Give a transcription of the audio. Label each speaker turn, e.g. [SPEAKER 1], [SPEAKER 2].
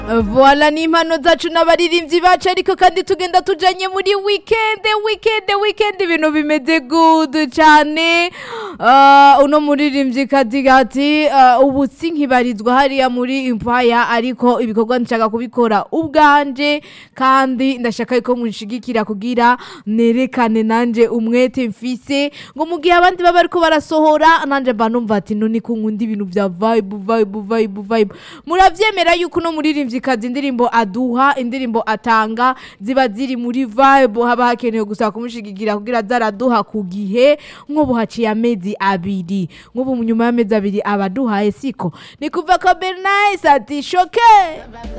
[SPEAKER 1] Voila ni impano zacu n'abaririmbyi bacu ariko kandi tugenda tujanye muri weekend weekend weekend ibintu bimeze good cyane uh, uno muririmbyi kati gati uh, ubu sinkibarizwa hariya muri impaya ariko ibikorwa nshaka kubikora ubwanje kandi ndashaka yuko munshigikira kugira nerekane nanje umwete mfise ngo mu gihe abandi baba ariko barasohora nanje mba numva ati none ko nkunda ibintu vya vibe vibe vibe vibe muravyemera yuko uno muririmbyi kazi indirimbo aduha indirimbo atanga ziba ziri muri vibe haba hakenewe gusa kumushigikira kugira zaraduha ku gihe nk'ubu haciye amezi abiri nk'ubu nyuma y'amezi abiri abaduhaye siko ni kuva ko Bernice ati shoke